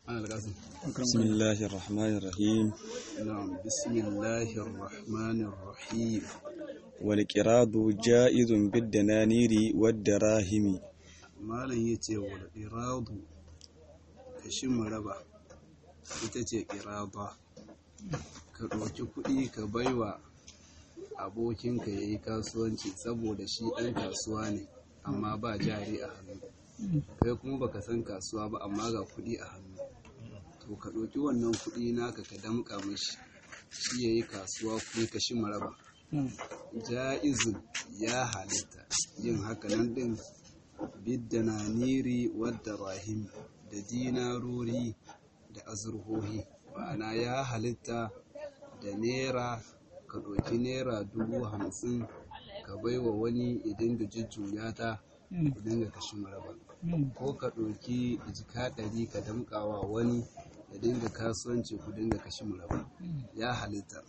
ana alƙasim بسم الله الرحمن الرحيم na'am bismillahir rahmanir rahim والقراض جائز بالدنانير والدراهم malam yace wal iradu kashin maraba ita ce irada ka ɗauki kuɗi ka baiwa abokinka ya yi kasuwanci saboda shi ɗan kasuwa ne amma ba jari a hannu kai kuma baka san kasuwa ba amma ga kuɗi a hannu to ka ɗauki wannan kuɗi naka ka damƙa mashi shi ya yi kasuwa kuɗi ka shi maraba ja'izun ya halitta yin hakanan ɗin biddana niri wadda rahim da dinarori da azurhohi ma'ana ya halitta da naira ka ɗauki naira dubu hamsin ka baiwa wani ya dinga jujjuya ta ku dinga kashi maraba ko ka ɗauki jika ɗari ka damƙawa wani ya dinga kasuwanci ku dinga kashi maraba ya halitta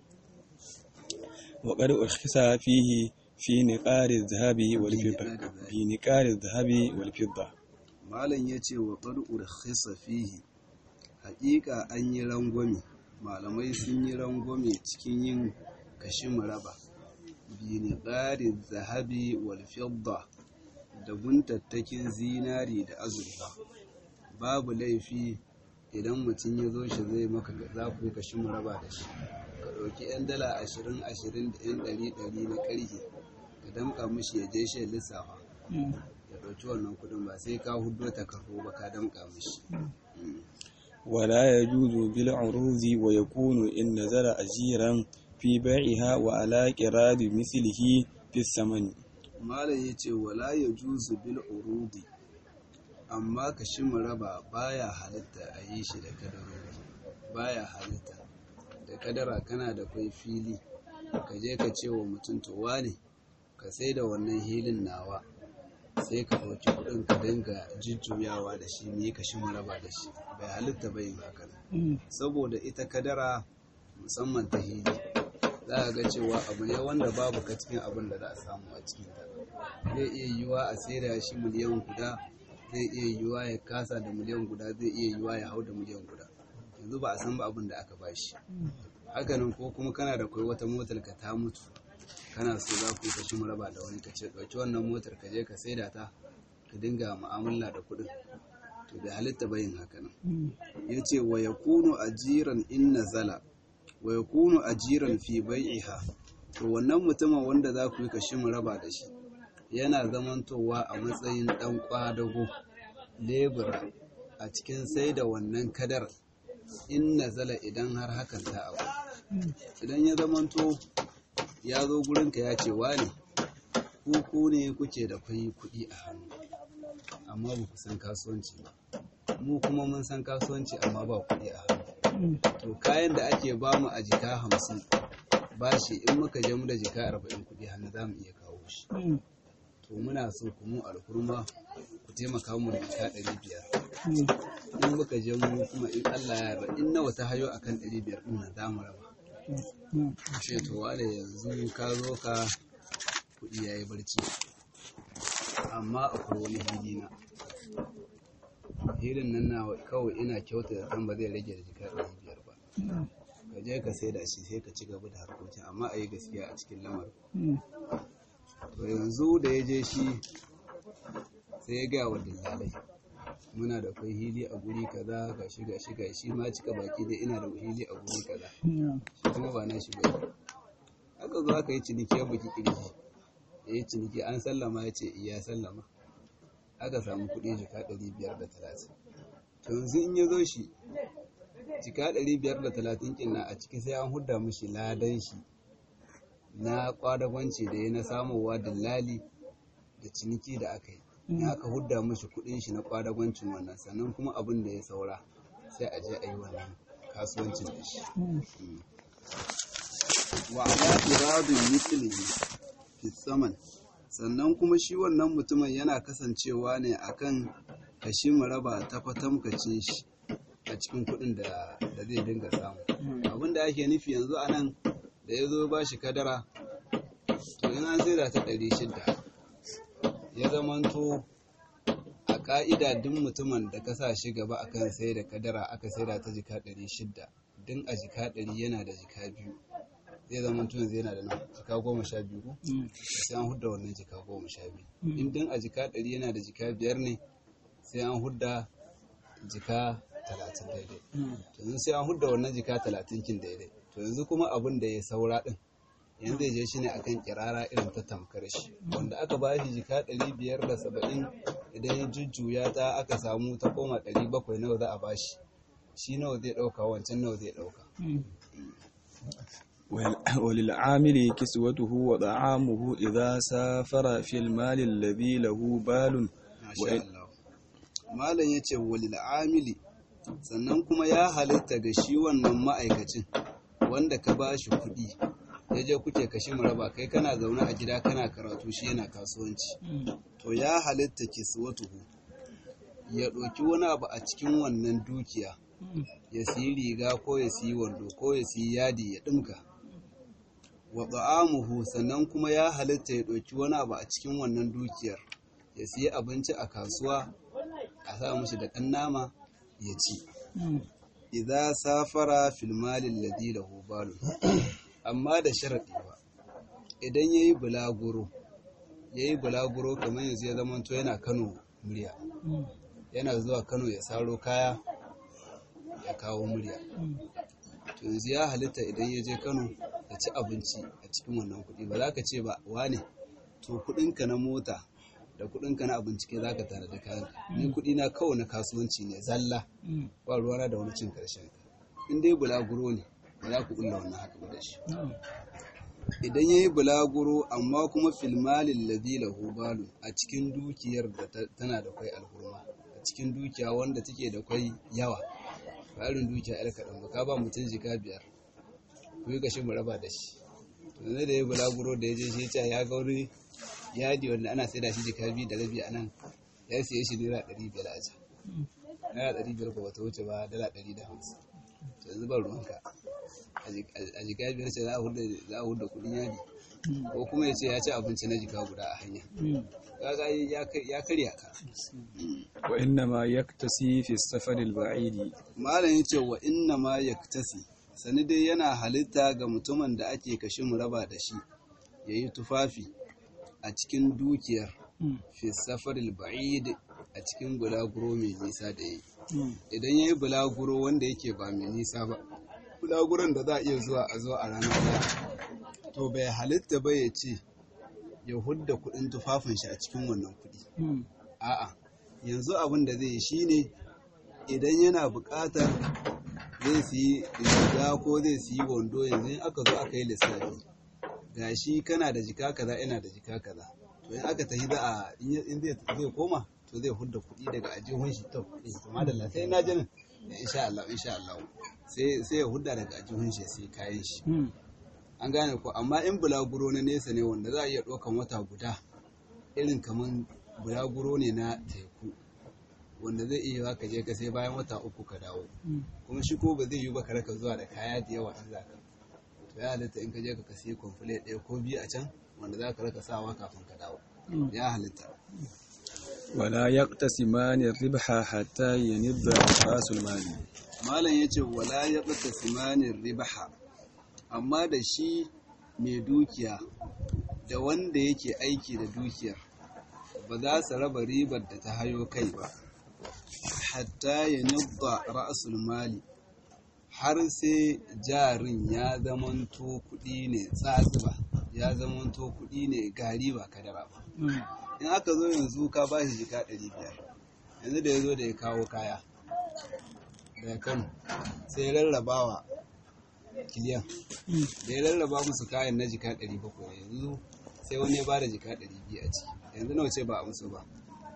وقد أرخص فيه في نقار الذهب والفضة في نقار الذهب والفضة malam ya ce wa ƙar'ur khisa fihi haƙiƙa an yi rangwame malamai sun yi rangwame cikin yin kashi maraba bini ƙarin zahabi wal fidda da guntattakin zinari da azurfa babu laifi idan mutum ya zo shi zai maka za ku yi kashi maraba da shi ka ɗauki 'yan dala ashirin ashirin da 'yan ɗari ɗari na ƙarfe ka damƙa mishi ya je shi lissafa ya ɗauki wannan kuɗin ba sai ka hudo takardu ba ka damƙa mishi ولا يجوز بالعروض ويكون إن نزل أجيرا في بيعها وعلى قراض مثله في الثمن malam ya ce wala ya juzu bil urudi amma ka shi raba baya halitta a yi shi da kadarori baya halitta da kadara kana da kwai fili ka je ka ce wa mutum to wane ka sai da wannan hilin nawa sai ka ɗauki kuɗin ka dinga jujjuyawa da shi ne ka shi raba da shi bai halitta bai yin haka saboda ita kadara musamman ta hili za a ga cewa abu ne wanda babu ka cikin abin da za a samu a cikin ta zai iya yiwuwa a saida shi miliyan guda zai iya yiwuwa ya kasa da miliyan guda zai iya yiwuwa ya hau da miliyan guda yanzu ba a san ba abin da aka bashi hakanan ko kuma kana da kai wata motar ka ta mutu kana so za ku yi kashi raba da wani ka ce ɗauki wannan motar ka je ka saida ta ka dinga mu'amala da kuɗin to bai halitta bayin hakanan ya ce wa ya kunu ajiran in nazala wa ya kunu ajiran fi bai'iha to wannan mutumin wanda za ku yi kashi raba da shi yana zamantowa a matsayin ɗan ƙwadago lebura a cikin sai da wannan kadar in nazala idan har hakan ta abu idan ya zamanto ya zo gurinka ya ce wane ku ne kuke da kwai kuɗi a hannu amma ba ku san kasuwanci ba mu kuma mun san kasuwanci amma ba kuɗi a hannu to kayan da ake bamu a jika hamsin bashi in muka je mu da jika arba'in kuɗi hannu za mu iya kawo shi to muna so ku mu alkurma ku taimaka mu da jika ɗari biyar in muka je mu kuma in Allah ya yarda in nawa ta hayo akan ɗari biyar ɗin nan za mu raba ce to wale yanzu ka zo ka kuɗi ya yi barci amma akwai wani hili na hilin nan na kawai ina kyauta da kan ba zai rage da jika ɗari biyar ba ka je ka sai da shi sai ka ci gaba da harkokin amma a yi gaskiya a cikin lamarin to yanzu da ya je shi sai ya gaya wa dillalai muna da kai hili a guri kaza ga shi ga shi ga shi ma cika baki dai ina da hili a guri kaza shi kuma ba na shi ba aka zo aka yi ciniki ya buki kirji ya yi ciniki an sallama ya ce iya sallama aka samu kuɗi jika ɗari biyar da talatin to yanzu in ya zo shi jika ɗari biyar da talatin ƙinna a ciki sai an hudda mishi ladan shi na kwadagwanci da ya na samowa dillali da ciniki da aka yi in aka hudda mashi kudin shi na kwadagwancin wannan sannan kuma abin da ya saura sai a je a yi wannan kasuwancin da shi wa ala iradun mithlihi fi saman sannan kuma shi wannan mutumin yana kasancewa ne akan kashi maraba ta fatamkacin shi a cikin kudin da zai dinga samu abin da ake nufi yanzu anan da ya zo ba shi kadara to in an sai da ta ɗari shida ya zamanto a ka'ida duk mutumin da ka sa shi gaba akan sai da kadara aka saida ta jika ɗari shidda din a jika ɗari yana da jika biyu zai zama mutum zai yana da nan jika goma sha biyu ko sai an hudda wannan jika goma sha biyu in din a jika ɗari yana da jika biyar ne sai an hudda jika talatin daidai to yanzu sai an hudda wannan jika talatin kin daidai to yanzu kuma abin da ya saura din yanzu zai je shi ne akan kirara irin ta tamkar shi wanda aka ba shi jika ɗari biyar da saba'in idan ya jujjuya ta aka samu ta koma ɗari bakwai nawa za a ba shi shi nawa zai ɗauka wancan nawa zai ɗauka وللعامل كسوته وطعامه إذا سافر في المال الذي له بال Masha Allah. Malam ya ce walil amili sannan kuma ya halitta ga shi wannan ma'aikacin wanda ka ba shi kuɗi ya je kuke kashi raba kai kana zaune a gida kana karatu shi yana kasuwanci to ya halitta kiswatuhu ya ɗauki wani abu a cikin wannan dukiya ya siyi riga ko ya siyi wando ko ya siyi yadi ya ɗinka wa ta'amuhu sannan kuma ya halitta ya ɗauki wani abu a cikin wannan dukiyar ya siya abinci a kasuwa a sa mushi da ɗan nama ya ci idza safara fil mali alladhi lahu balun amma da sharadi ba idan yayi bulaguro yayi bulaguro kamar yanzu ya zama to yana Kano murya yana zuwa Kano ya saro kaya ya kawo murya to yanzu ya halitta idan ya je Kano ya ci abinci a cikin wannan kuɗi ba za ka ce ba wane to kuɗinka na mota da kuɗinka na abinci ke za ka tare da kayan ni kuɗi na kawai na kasuwanci ne zalla ba ruwana da wani cin karshen in dai bulaguro ne ba za ku ƙulla wannan haka ba da shi idan ya yi bulaguro amma kuma filmalin ladhi lahu balu a cikin dukiyar da tana da kwai alhurma a cikin dukiya wanda take da kwai yawa ba irin dukiya yar kaɗan ba ka ba mutum jika biyar ku yi gashi mu raba da shi to da ya yi bulaguro da ya je shi ya ga wani yadi wanda ana sai da shi jika biyu da rabi a nan ya siye shi naira ɗari biyar a can naira ɗari biyar ko bata wuce ba dala ɗari da hamsin to yanzu ban ruwanka a jika biyar ce za a huda kuɗin yadi ko kuma ya ce ya ci abinci na jika guda a hanya kaga ya karya ka wa inna ma yaktasi fi safar al-ba'idi malam yace wa inna ma yaktasi sani dai yana halitta ga mutumin da ake kashe mu raba da shi yayi tufafi a cikin dukiyar fi safaril ba'id a cikin bulaguro mai nisa da yi idan ya yi bulaguro wanda yake ba mai nisa ba bulaguron da za a iya zuwa a zo a rana daya to bai halitta ba ya ce ya hudda kudin tufafin shi a cikin wannan kudi a'a yanzu abin da zai yi shine idan yana buƙatar zai siyi riga ko zai siyi wando yanzu in aka zo aka yi lissafi gashi kana da jika kaza ina da jika kaza to in aka tafi za a in zai zai koma to zai hudda kuɗi daga ajihun shi to to madalla sai na jinin insha Allah insha Allah sai sai ya hudda daga ajihun shi sai kayan shi an gane ko amma in bulaguro na nesa ne wanda za a iya ɗaukan wata guda irin kaman bulaguro ne na teku wanda zai iya ka je ka sai bayan wata uku ka dawo kuma shi ko ba zai yi ba ka raka zuwa da kaya da yawa in za ka to ya halitta in ka je ka kasi kwamfule ɗaya ko biyu a can wanda za ka raka sawa kafin ka dawo ya halitta wala yaqtasimani ribha hatta yanidda rasul mali malam yace wala yaqtasimani ribha amma da shi mai dukiya da wanda yake aiki da dukiyar ba za su raba ribar da ta hayo kai ba hatta yanidda rasul mali har sai jarin ya zamanto kuɗi ne tsatsuba ya zamanto kuɗi ne gari ba kadara ba in aka zo yanzu ka ba shi jika ɗari biyar yanzu da ya zo da ya kawo kaya daga kano sai rarrabawa kiliyan da ya rarraba musu kayan na jika ɗari bakwai yanzu sai wani ya ba da jika ɗari biyu a ciki yanzu nawa ce ba a musu ba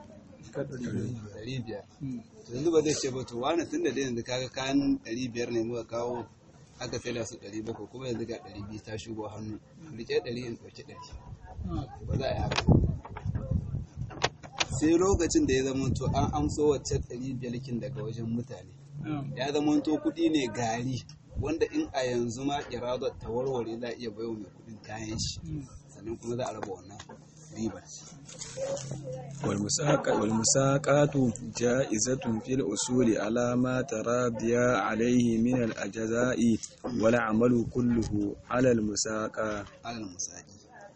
ɗari biyar yanzu ba zai ce ba to wani tun da yanzu kaga kayan ɗari biyar ne muka kawo aka sai da su ɗari bakwai kuma yanzu ga ɗari biyu ta shigo hannu rike ɗari in ɗauki ɗari ba za a yi haka sai lokacin da ya zama to an amso wacce ɗari biyar kin daga wajen mutane ya zama to kuɗi ne gari wanda in a yanzu ma iradar ta warware za a iya bayo mai kuɗin kayan shi sannan kuma za a raba wannan riba والمساقات جائزة في الأصول على ما تراضي عليه من الأجزاء والعمل كله على المساقة alal musaki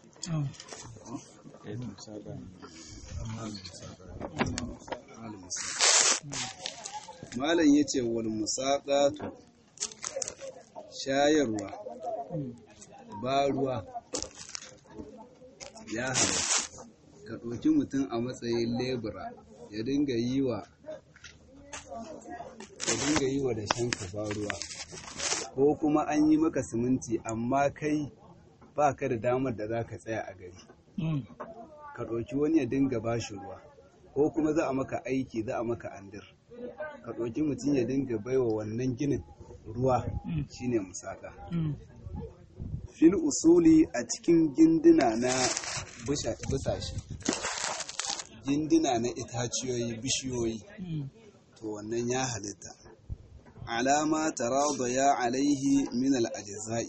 alal musaki malam yace wal musaqatu shayarwa ba ruwa ya halatta ka ɗauki mutum a matsayin lebura ya dinga yi wa ya dinga yi wa da shanka ba ruwa ko kuma an yi maka siminti amma kai ba ka da damar da za ka tsaya a gari ka ɗauki wani ya dinga ba shi ruwa ko kuma za a maka aiki za a maka andir ka ɗauki mutum ya dinga baiwa wannan ginin ruwa shine musaka fil usuli a cikin gindina na busashe gindina na itaciyoyi bishiyoyi to wannan ya halitta alama tarada ya alaihi min al-ajza'i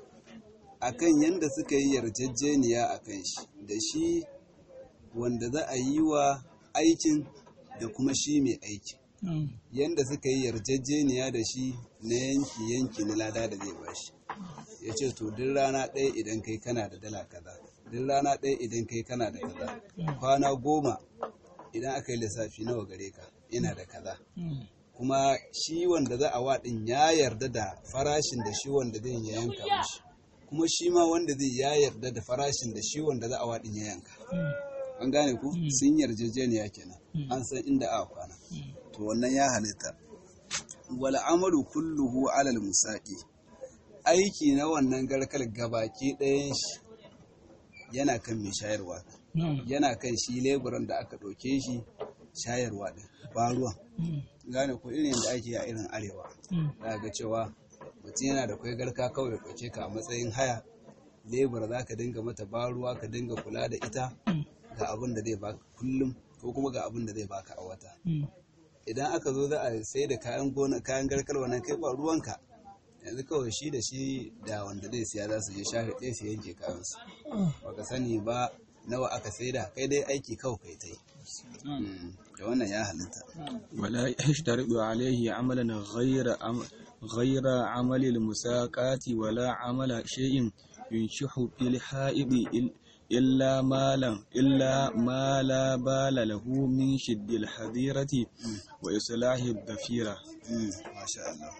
akan yanda suka yi yarjejeniya akan shi da shi wanda za a yi wa aikin da kuma shi mai aikin yanda suka yi yarjejeniya da shi na yanki yanki na lada da zai bashi ya ce to duk rana ɗaya idan kai kana da dala kaza duk rana ɗaya idan kai kana da kaza kwana goma idan aka yi lissafi nawa gare ka ina da kaza kuma shi wanda za a waɗin ya yarda da farashin da shi wanda zai ya yanka mishi kuma shi ma wanda zai ya yarda da farashin da shi wanda za a waɗin ya yanka an gane ku sun yarjejeniya kenan an san inda aka kwana to wannan ya halitta wal amalu kulluhu alal musaqi aiki na wannan garkar gabaki ɗayan shi yana kan mai shayarwa yana kan shi leburan da aka ɗauke shi shayarwa ɗin ba ruwan gane ko irin da ake a irin arewa za ga cewa mutum yana da kwai garka kawai ɗauke ka a matsayin haya lebura za ka dinga mata ba ruwa ka dinga kula da ita ga abin da zai baka kullum ko kuma ga abin da zai baka a wata idan aka zo za a sai da kayan gona kayan garkar wannan kai ba ruwanka yanzu kawai shi da shi da wanda zai siya za su je shafe ɗaya su yanke kayansu baka sani ba nawa aka saida kai dai aiki kawai kai ta yi da wannan ya halitta ولا يشترط عليه عملا غير عم غير عمل المساقات ولا عمل شيء ينشح في الحائض إل- إلا ما لا إلا ما لا بال له من شد الحذيرة وإصلاح الضفيرة masha Allah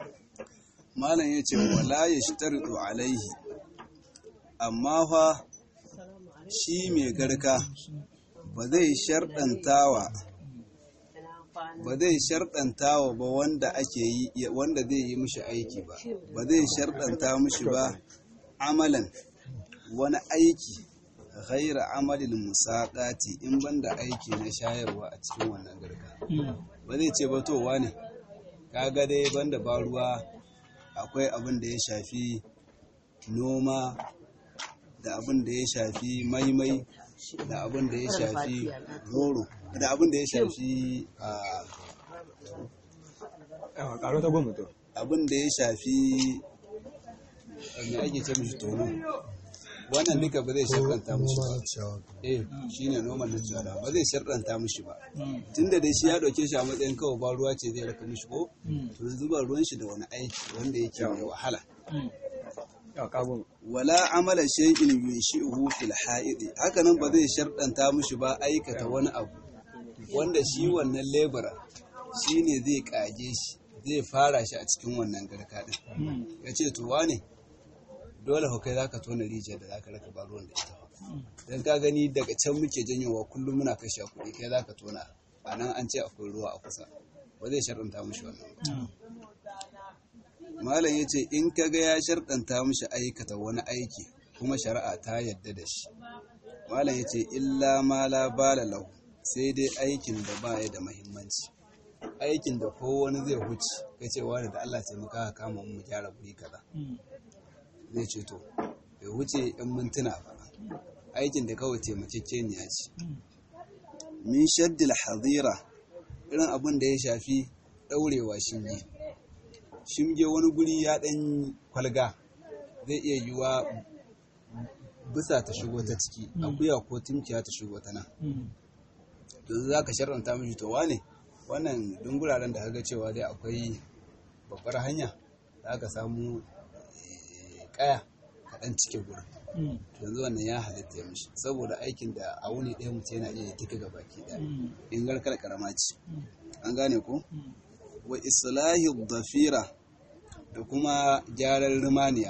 malam ya ce wala ya shtardu alaihi amma fa shi mai garka ba zai sharɗantawa ba zai sharɗantawa ba wanda ake yi wanda zai yi mishi aiki ba ba zai sharɗanta mishi ba amalan wani aiki ghaira amalin musaƙati in banda aiki na shayarwa a cikin wannan garka ba zai ce ba towa ne kaga dai banda ba ruwa akwai abin da ya shafi noma da abin da ya shafi maimai da abin da ya shafi roro da abin da ya shafi a abin da ya shafi me ake ce mishi tono wannan duka ba zai sharɗanta mishi ba eh shine noman na ciyawa ba zai sharɗanta mishi ba tunda dai shi ya ɗauke shi a matsayin kawai ba ruwa ce zai raka mishi ko to yanzu ba ruwan shi da wani aiki wanda yake mai wahala wala amala shay'in yunshi'uhu fil ha'idi haka nan ba zai sharɗanta mishi ba aikata wani abu wanda shi wannan lebura shine zai kage shi zai fara shi a cikin wannan garka din ya ce to wane dole fa kai zaka tona rijiyar da zaka raka ba ruwan da ita dan ka gani daga can muke janyowa kullum muna kashe kuɗi kai zaka tona a nan an ce akwai ruwa a kusa ba zai sharɗanta mishi wannan malam ya ce in kaga ya sharɗanta mishi aikata wani aiki kuma shari'a ta yadda da shi malam ya ce illa ma la bala lahu sai dai aikin da ba ya da mahimmanci aikin da ko wani zai huce ya ce wani da Allah taimaka ka kama mu gyara guri kaza zai ce to bai wuce yan mintuna ba aikin da kawai taimakekeniya ce min shaddil hadira irin abin da ya shafi ɗaurewa shinge shinge wani guri ya ɗan kwalga zai iya yiwa bisa ta shigo ta ciki akuya ko tunkiya ta shigo ta nan yanzu za ka sharranta mishi to wane wannan dunguraren da kaga cewa dai akwai babbar hanya za ka samu eh, kaya kaɗan cike gurin yanzu wannan ya halitta ya mishi saboda aikin da a wuni ɗaya mutum yana iya duka ga baki ɗaya in garkar karama ce an gane ko wa islahi dafira da kuma gyaran rimaniya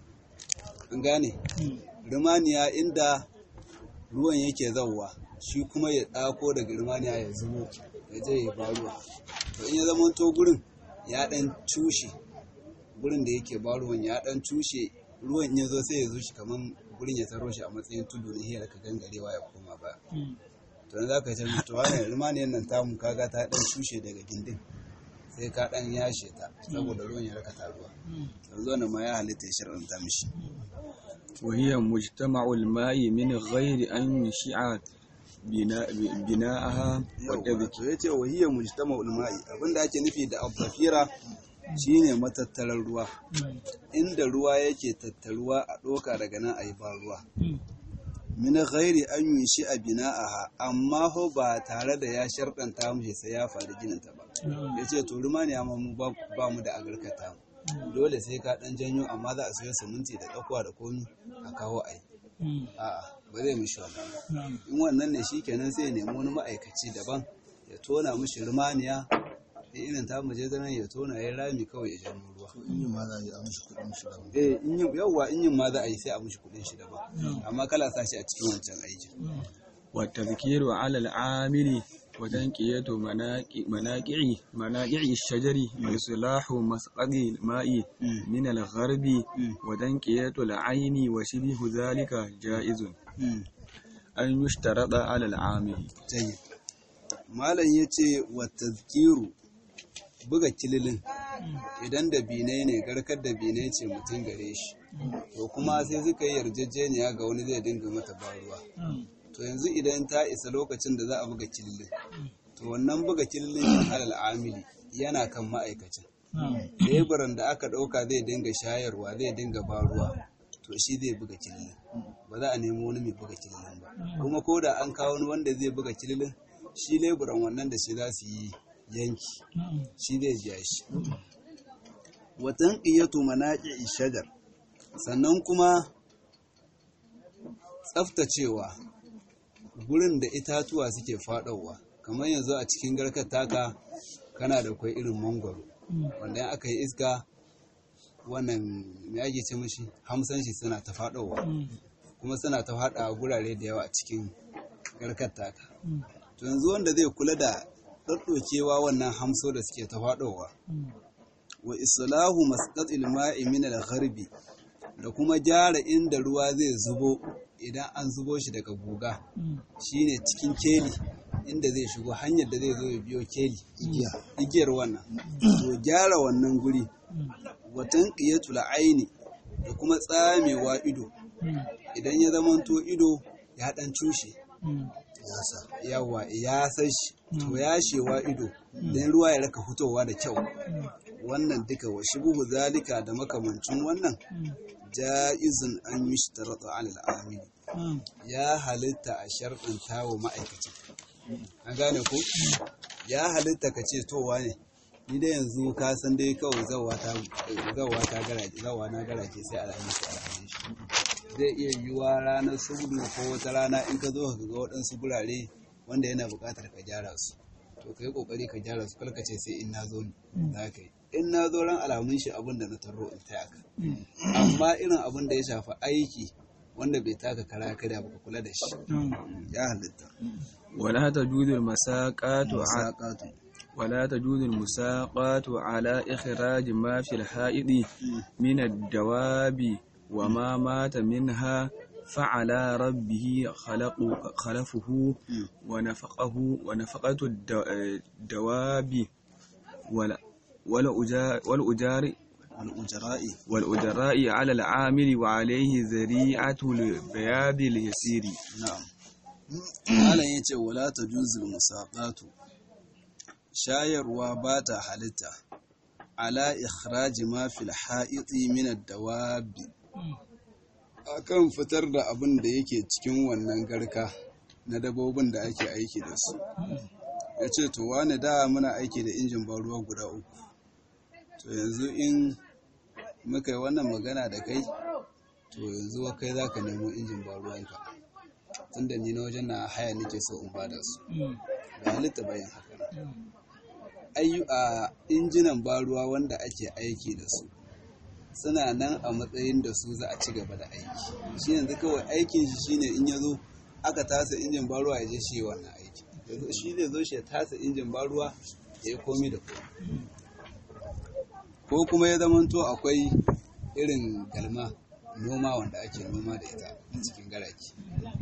an gane rimaniya inda ruwan yake zauwa shi kuma ya ɗako daga rimaniya ya zubo ya je ya ba ruwa to in ya zama to gurin ya ɗan cushe gurin da yake ba ruwan ya ɗan cushe ruwan in ya zo sai ya zo shi kaman gurin ya taro shi a matsayin tudu na hiyar ka gangarewa ya koma ba to yanzu za ka ce to wannan rimaniyan nan tamu kaga ta ɗan cushe daga gindin sai ka ɗan yashe ta saboda ruwan ya raka taruwa yanzu wannan ma ya halitta ya shar'anta mishi وهي مجتمع الماء من غير أن يشع بناء بناءها وتذكير to yace wa hiya mujtama'ul ma'i abinda ake nufi da abdafira shine matattarar ruwa inda ruwa yake tattaruwa a doka daga nan ayi ba ruwa min ghairi an yushi a bina'aha amma ho ba tare da ya sharɗanta mu sai ya faru ginin ta ba yace to ruma ne amma mu ba ba mu da agarkata dole sai ka dan janyo amma za a sayo siminti da tsakuwa da komi a kawo ai a'a ba zai mishi wannan ba in wannan ne shikenan sai ya nemi wani ma'aikaci daban ya tona mishi rumaniya da irin ta muje zanen ya tona ya rami kawai ya janyo ruwa in yi ma za a yi a mishi kuɗin shi daban. eh in yin yawwa in yin ma za a yi sai a mishi kuɗin shi daban amma kala sa shi a cikin wancan aikin والتذكير على العامل وتنقية مناقع مناقع مناقع الشجر وإصلاح مسقط الماء من الغرب وتنقية العين وشبه ذلك جائز أن يشترط على العامل jayi malam ya ce wa tazkiru buga kililin idan da binai ne garkar da binai ce mutum gare shi to kuma sai suka yi yarjejeniya ga wani zai dinga mata baruwa to yanzu idan ta isa lokacin da za a buga kililin to wannan buga kililin kan alal amili yana kan ma'aikacin leburan da aka ɗauka zai dinga shayarwa zai dinga baruwa to shi zai buga kililin ba za a nemo wani mai buga kililin ba kuma ko da an kawo wani wanda zai buga kililin shi leburan wannan da shi za su yi yanki shi zai biya shi watan ƙiyatu manaƙi shagar sannan kuma tsaftacewa gurin da itatuwa suke faɗowa kamar yanzu a cikin garkar taka kana da kwai irin mangwaro wanda in aka yi iska wannan me ake ce mishi hamsan shi suna ta faɗowa kuma suna ta faɗa a gurare da yawa a cikin garkar taka to yanzu wanda zai kula da ɗaɗɗokewa wannan hamso da suke ta faɗowa wa islahu masqatil ma'i min al-gharbi da kuma gyara inda ruwa zai zubo idan an zubo shi daga guga shine cikin keli inda zai shigo hanyar da zai zo ya biyo keli igiya igiyar wannan to gyara wannan guri watan qiyatul aini da kuma tsamewa ido idan ya zamanto ido ya dan cushe Ya sa. yawa ya san shi to ya shewa ido dan ruwa ya raka fitowa da kyau wannan duka wa shubuhu zalika da makamancin wannan ja'izun an yushtarata ala al-amili ya halitta a sharɗanta wa ma'aikacin an gane ko ya halitta ka ce towa ne ni dai yanzu ka san dai kawai zawa ta zawa ta garaje zawa na garaje sai alhamis alhamis zai iya yiwuwa ranar sudu ko wata rana in ka zo ka ga waɗansu gurare wanda yana buƙatar ka gyara su to ka yi ƙoƙari ka gyara su kalka ce sai in na zo ne za ka yi in na zo ran alamun shi abin da na taro in taya ka amma irin abin da ya shafi aiki wanda bai taka kara kada ba ka kula da shi ya halitta ولا تجوز المساقات ع- saƙatu ولا تجوز المساقات على إخراج ما في الحائض من الدواب وما مات منها فعلى ربه خلق خلفه ونفقه ونفقة الد- الدواب ولا والأجار والأجار al'ujara'i والأجراء على العامل وعليه ذريعة البياض اليسير na'am malam yace wala tajuzul musaqatu shayarwa ba ta halitta ala ikhraji ma fil ha'iti min ad-dawabi akan fitar da abin da yake cikin wannan garka na dabobin da ake aiki da su ya ce to wani da muna aiki da injin ban ruwa guda uku to yanzu in muka yi wannan magana da kai to yanzu wa kai za ka nemo injin ban ruwanka tun da ni na wajen na haya nake so in bada su da halitta bayan haka ayyu a injinan ban ruwa wanda ake aiki da su suna nan a matsayin da su za a ci gaba da aiki shi yanzu kawai aikin shi shine in ya zo aka tasa injin ban ruwa ya je shi wannan aiki yanzu shi zai zo shi ya tasa injin ban ruwa ya yi komi da komi ko kuma ya zamanto akwai irin galma noma wanda ake noma da ita a cikin garaki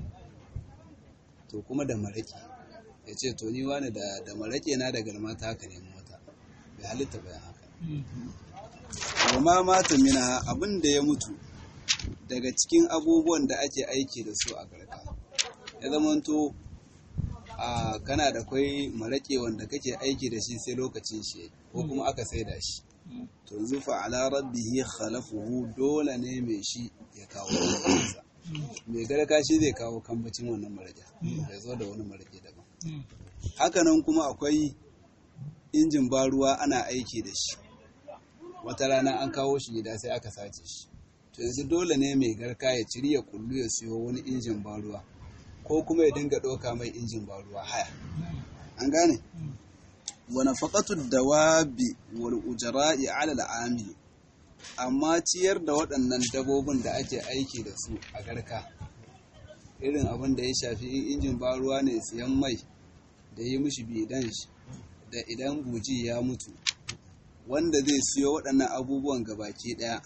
to kuma da maraƙi ya ce to ni wani da da maraƙe na da galma ta haka ne mota bai halitta bayan haka kuma mata mina abin da ya mutu daga cikin abubuwan da ake aiki da su a garka ya zamanto a kana da kwai maraƙe wanda kake aiki da shi sai lokacin shi ko kuma aka saida shi to zufa ala rabbihi khalafuhu dole ne mai shi ya kawo kansa mai garka shi zai kawo kambacin wannan maraƙe ya zo da wani maraƙe daban hakanan kuma akwai injin ba ruwa ana aiki da shi wata rana an kawo shi gida sai aka sace shi to yanzu dole ne mai garka ya ciri ya kullu ya siyo wani injin ba ruwa ko kuma ya dinga ɗauka mai injin ba ruwa haya an gane wa nafaqatu dawabi wal ujra'i ala al amma ciyar da waɗannan dabobin da ake aiki da su a garka irin abin da ya shafi in injin ba ruwa ne siyan mai da yi mishi bidan shi da idan buji ya mutu wanda zai siyo waɗannan abubuwan gabaki ɗaya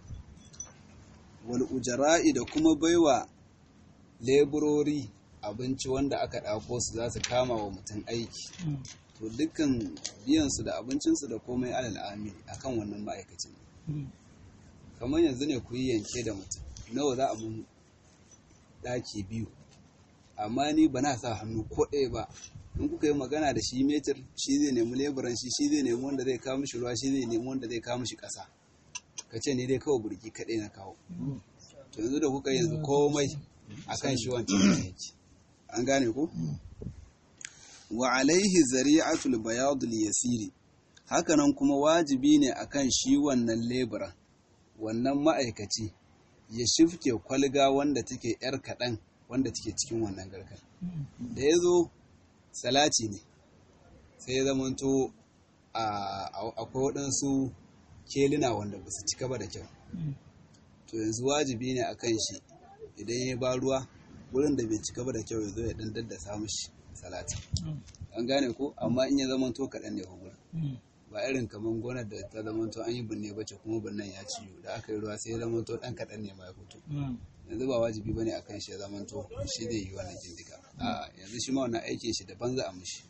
wal ujara'i da kuma baiwa leburori abinci wanda aka ɗako su za su kama wa mutum aiki to dukkan biyansu da abincinsu da komai alal amiri akan wannan ma'aikacin kamar yanzu ne ku yi yanke da mutum nawa za a mun ɗaki biyu amma ni ba na sa hannu ko ɗaya ba in kuka yi magana da shi metir shi zai nemi leburan shi shi zai nemi wanda zai kawo mishi ruwa shi zai nemi wanda zai kawo mishi ƙasa ka ce ni dai kawai burki kaɗai na kawo to yanzu da kuka yanzu komai akan shi wancan yake an gane ku wa alaihi zari'atul bayadul yasiri hakanan kuma wajibi ne akan shi wannan leburan wannan ma'aikaci ya shifke kwalga wanda take yar kaɗan wanda take cikin wannan garkar da ya zo salati ne sai ya zamanto akwai waɗansu kelina wanda ba su cika ba da kyau to yanzu wajibi ne a kan shi idan ya ba ruwa wurin da bai cika ba da kyau ya zo ya ɗan daddasa mishi salati an gane ko amma in ya zamanto kaɗan ne gurin ba irin kamar gonar da ta zamanto an yi binne bace kuma binnan ya ciyo da aka yi ruwa sai ya zamanto ɗan kaɗan ne ma ya fito yanzu ba wajibi bane akan shi ya zamanto shi zai yi wannan jindiga a yanzu shi ma wannan aikin shi daban za a mishi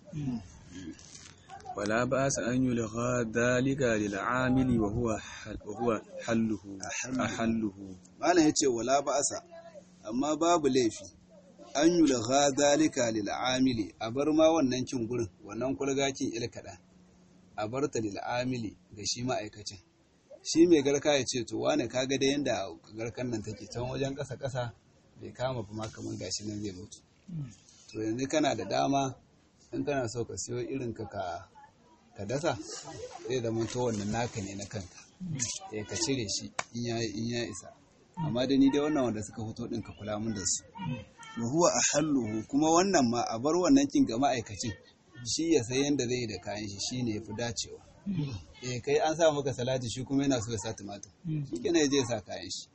ولا بأس أن يلغى ذلك للعامل وهو حل وهو حله أحله malam yace wala ba'asa amma babu laifi an yulgha zalika lil amili a bar ma wannan kin gurin wannan kulgakin ilkada a bar ta lil amili ga shi ma'aikacin shi mai garka ya ce to wane kaga da yanda garkan nan take can wajen ƙasa ƙasa bai kama ba ma kamar gashi nan zai mutu to yanzu kana da dama in kana so ka siyo irin ka ka ka dasa zai zama to wannan naka ne na kanka eh ka cire shi in ya in ya isa amma da ni dai wannan wanda suka fito din ka kula mun da su wa huwa ahalluhu kuma wannan ma a bar wannan kin ga ma'aikacin shi ya san yanda zai yi da kayan shi shine yafi dacewa eh kai an sa maka salati shi kuma yana so ya sa tumatir shi kenan ya je ya sa kayan shi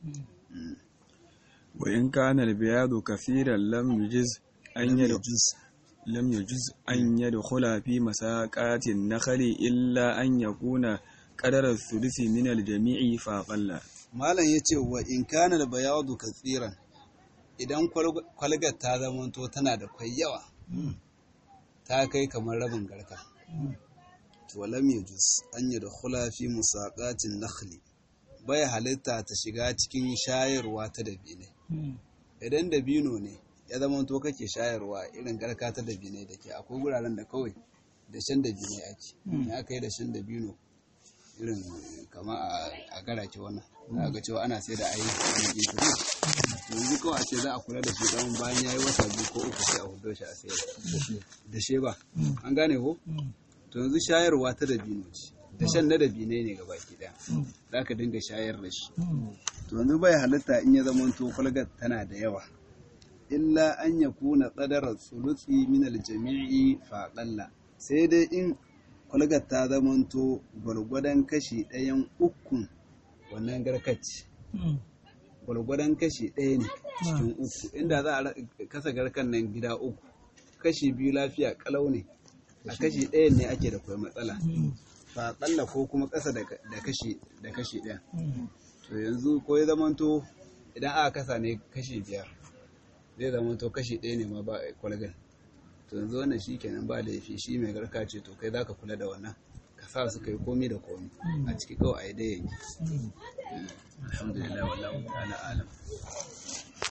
وإن كان البياض كثيرا لم يجز أن يدخل لم يجز أن يدخل في مساقات النخل إلا أن يكون قدر الثلث من الجميع فأقل malam ya ce wa in kana da bayadu katsiran idan kwalgar ta zamanto tana da kwai yawa ta kai kamar rabin garka to lam yajuz an yadkhula fi musaqatin nakhli bai halitta ta shiga cikin shayarwa ta dabine idan dabino ne ya zamanto kake shayarwa irin garka ta dabine da ke akwai guraren da kawai da shan dabine ake in aka yi da shan dabino irin kama a garake wannan za ga cewa ana sai da ayi wani gefe yanzu kawai a ce za a kula da shi dan bayan yayi wata biyu ko uku sai a hudo shi a sayar da she ba an gane ko to yanzu shayarwa ta dabino ce da shan na dabinai ne ga baki daya za ka dinga shayar da shi to yanzu bai halitta in ya zama to kwalgar tana da yawa illa an ya kuna tsadar tsulutsi min aljami'i faƙalla sai dai in kwalgar ta zamanto gwargwadon kashi ɗayan ukun wannan garkaci gwargwadon kashi ɗaya ne cikin uku inda za a kasa garkan nan gida uku kashi biyu lafiya kalau ne a kashi ɗayan ne ake da kwai matsala faƙalla ko kuma ƙasa da kashi da kashi ɗaya to yanzu ko ya zamanto idan aka kasa ne kashi biyar zai zamanto kashi ɗaya ne ma ba kwalgar to yanzu wannan shi kenan ba laifi shi mai garka ce to kai zaka kula da wannan ka sa su kai komi da komi a ciki kawai a yi da yanki alhamdulillah wallahu ta'ala alam